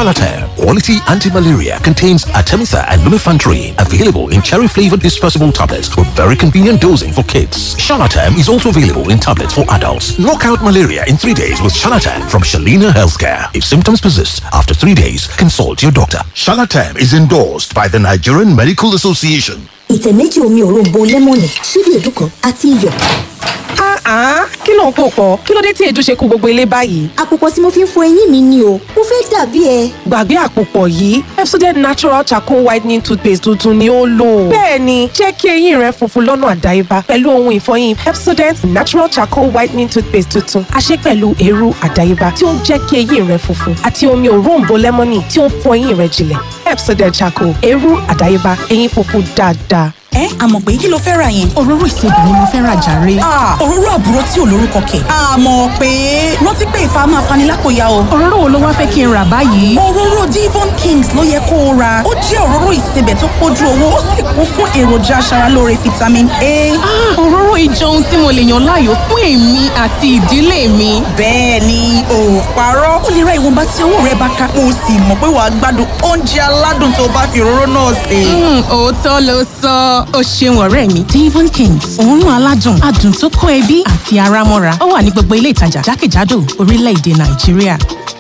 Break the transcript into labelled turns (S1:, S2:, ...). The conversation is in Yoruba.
S1: Charlatan, quality anti-malaria, contains Artemisa and lumefantrine, available in cherry-flavored dispersible tablets with very convenient dosing for kids. Charlatan is also available in tablets for adults. Knock out malaria in three days with Charlatan from Shalina Healthcare. If symptoms persist after three days, consult your doctor. Charlatan is endorsed by the Nigerian Medical Association.
S2: ìtẹ̀ méjì omi òróǹbó lẹ́mọ̀nì ṣíbí èédú kan àti iyọ̀.
S3: Ah, kí ló ń pò pọ̀? Kí ló dé tí èédú ṣe kú gbogbo ilé báyìí?
S2: àpòpọ̀ tí mo fi ń fọ eyín mi ni o mo fẹ́ dàbí ẹ.
S3: Gbàgbé àpòpọ̀ yìí, Pepsodent Natural Charcoal Whitening Toothpaste tuntun ni ó lò. Bẹ́ẹ̀ni, jẹ́ kí eyín rẹ funfun lọ́nà àdáyébá pẹ̀lú ohun ìfọyín Pepsodent Natural Charcoal Whitening Toothpaste tuntun. A ṣe pẹ̀lú eérú àdáyébá tí ó ń jẹ́ kí eyín rẹ funfun àti omi òróǹbó lẹ́mọ́nì tí ó ń fọ eyín rẹ jinlẹ̀. Pepsodent Charcoal, eérú àdáyébá, eyín funfun dáadáa.
S4: ẹ àmọ̀ pé kí ló fẹ́ ra yẹn.
S5: òróró ìsebì ni mo fẹ́ ra jàre.
S4: Ah, òróró àbúrò tí ò lórúkọ kẹ̀. àmọ̀ pé rántí pé ìfà máa fani lápòyà o.
S5: òróró wo ló wá fẹ́ kí n rà báyìí.
S4: òróró Devon Kings ló yẹ kó o ra ó jẹ́ òróró ìsebẹ̀ tó pójú owó ó sì kún fún èròjà aṣaralóore vitamin A.
S5: Ah, òróró ìjọ ohun tí mo lè yàn láàyò fún èmi àti ìdílé mi.
S4: bẹ́ẹ̀ ni ò parọ́ ó lè ra ìwọ̀nba tí owó rẹ bá ká o sì mọ̀ pé wàá gbádùn oúnjẹ aládùn tó bá fi òróró náà sè.
S5: Mm, òótọ́ ló sọ ó ṣeun ọ̀rẹ́ mi Devon Kings òórùn aládùn adùn tó kó ẹbí àti ara mọ́ra ó wà ní gbogbo ilé ìtajà jákèjádò orílẹ̀-èdè Nàìjíríà.